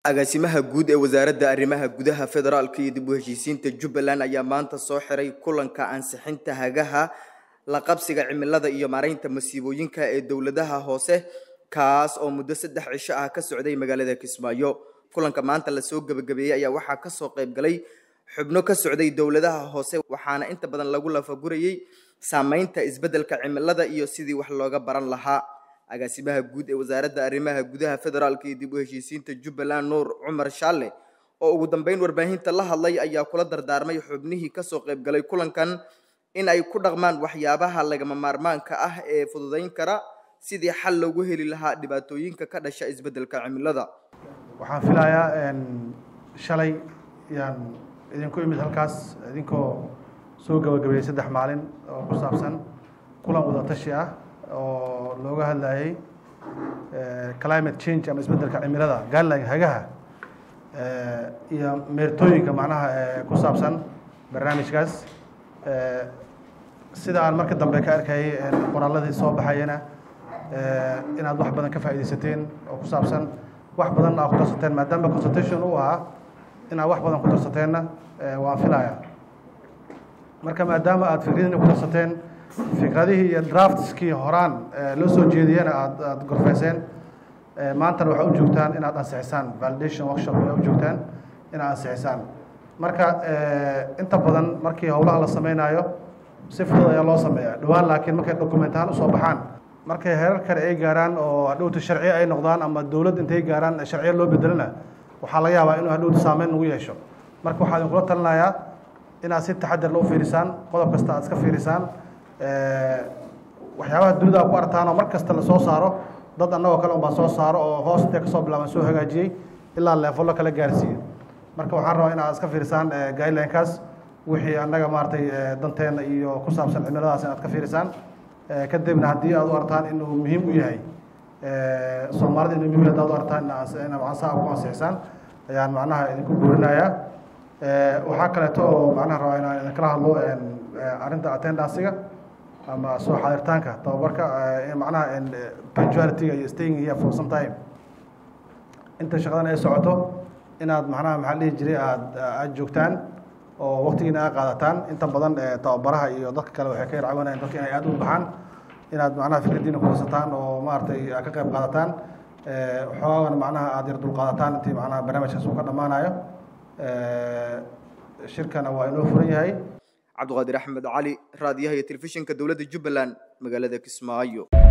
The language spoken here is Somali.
agaasimaha guud ee wasaaradda arrimaha gudaha federaalka iyo dib u heshiisiinta jubbaland ayaa maanta soo xiray kulanka ansixinta hagaha la qabsiga cimilada iyo maaraynta masiibooyinka ee dowladaha hoose kaas oo muddo saddex cisho ah ka socday magaalada kismaayo kulanka maanta lasoo gebagabeeyey ayaa waxaa kasoo qayb galay xubno ka socday dowladaha hoose waxaana inta badan lagu lafagurayey saameynta isbeddelka cimilada iyo sidii wax looga baran lahaa agaasimaha guud ee wasaaradda arrimaha gudaha federaalka iyo dib u heshiisiinta jubbaland nuur cumar shaalle oo ugu dambeyn warbaahinta la hadlay ayaa kula dardaarmay xubnihii kasoo qayb galay kulankan in ay ku dhaqmaan waxyaabaha lagama maarmaanka ah ee fududayn kara sidii xal loogu heli lahaa dhibaatooyinka ka dhasha isbeddelka cimilada waxaan filayaa shalay yaan idinku imid halkaas idinkoo soo gabagabeeyey saddex maalin oo ku saabsan kulan wadatashi ah oo looga hadlayay climate change ama isbeddelka cimilada guideline hagaha iyo meertooyinka macnaha ku saabsan barnaamijkaas sida aan marka dambe ka arkayay qoraalladii soo baxayana inaad wax badan ka faaidaysateen oo ku saabsan wax badan aa ku darsateen maadaama consultation u ahaa inaad wax badan ku darsateenna waan filaya marka maadaama aad fikradiina ku darsateen fikradihii iyo draftskii horaan loo soo jeediyena aad aad gorfeyseen maantana waxaa u joogtaan inaad ansixisaan validation workshop aa u joogtaan inaad ansixisaan marka inta badan markii howlaha la sameynaayo si fudud ayaa loo sameeyaa dhowaan laakiin markay dokumentahaan usoo baxaan markay herar kale ay gaaraan oo hadhowta sharciye ay noqdaan ama dowladd intay gaaraan sharciye loo bedelana waxaa laga yaabaa inuu hadhowta saameyn ugu yeesho marka waxaa idinkula talinayaa inaad si taxadar loo fiirisaan qodob kasta aad iska fiirisaan waxyaabaha dunida ku artaan oo mar kasta lasoo saaro dad annagoo kale unbaa soo saaro oo hoos intay kasoo bilaaban soo hagaajiyey ilaa leefolo kala gaarsiiye marka waxaan rabaa inaad iska fiirisaan guidelinekaas wixii annaga maaragtay danteena iyo ku saabsan cimiladaas inaad ka fiirisaan kadibna haddii aad u artaan inuu muhiim u yahay soomaalida inuu muhiim hadaad u artaan ina macnaha ku ansixisaan ayaan macnaha idinku boorinayaa waxaa kaleeto oo macnaha rabaa inaan idinkala hadlo arrinta attendansiga ama soo xaadirtaanka tababarka macnaha punctuality-ga iyo staying here for some time inta shaqadan ay socoto inaad macnaha maxaa dhihi jiray aad aad joogtaan oo waktigiina aa qaadataan inta badan tababaraha iyo dadka kale waxay ka yarcawanayaan dadka inay aada u baxaan inaad macnaha fikradiina kuhasataan oo maaragtay aad ka qayb qaadataan xoogana macnaha aada yar dulqaadataan intii macnaha barnaamijkaas uu ka dhammaanayo shirkana waa inoo furan yahay cabdiqaadir axmed cali raadiyaha iyo telefishinka dowladda jubbaland magaalada kismaayo